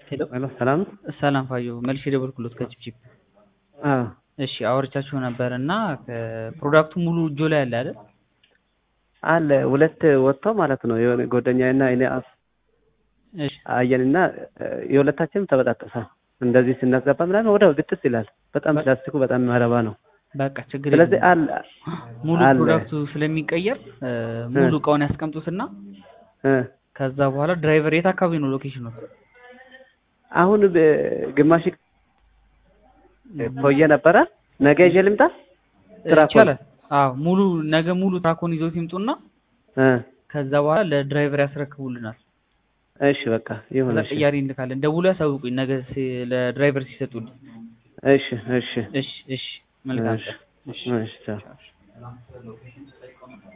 ሄሎ ሄሎ ሰላም ሰላም ፋዮ መልሼ ደወልኩሎት ከቺፕቺፕ አዎ እሺ አውርቻችሁ ነበር እና ፕሮዳክቱ ሙሉ እጆ ላይ አለ አይደል አለ ሁለት ወጥቶ ማለት ነው የሆነ ጓደኛዬና እኔ አፍ እሺ አየንና የሁለታችንም ተበጣጠሰ እንደዚህ ስናስገባ ምናምን ወዲያው ግጥስ ይላል በጣም ፕላስቲኩ በጣም መረባ ነው በቃ ችግር ስለዚህ የለም አለ ሙሉ አለ። ፕሮዳክቱ ስለሚቀየር እ፣ ሙሉ እቃውን ያስቀምጡትና እ፣ ከዛ በኋላ ድራይቨር የት አካባቢ ነው ሎኬሽኑ አሁን ብ- ግማሽ ቆየ ነበረ ነገ ይዤ ልምጣ ትራኮን ይቻላል አዎ ሙሉ ነገ ሙሉ ትራኮን ይዞት ይምጡና እ፣ ከዛ በኋላ ለድራይቨር ያስረክቡልናል እሺ በቃ ይሁን ከዛ እሺ ቅያሬ እንልካለን ደውሎ ያሳውቁኝ ነገ ሲ- ለድራይቨር ሲሰጡልኝ እሺ እሺ እሺ እሺ መልካም እሺ ቀን እሺ እሺ ቻው። ቻው።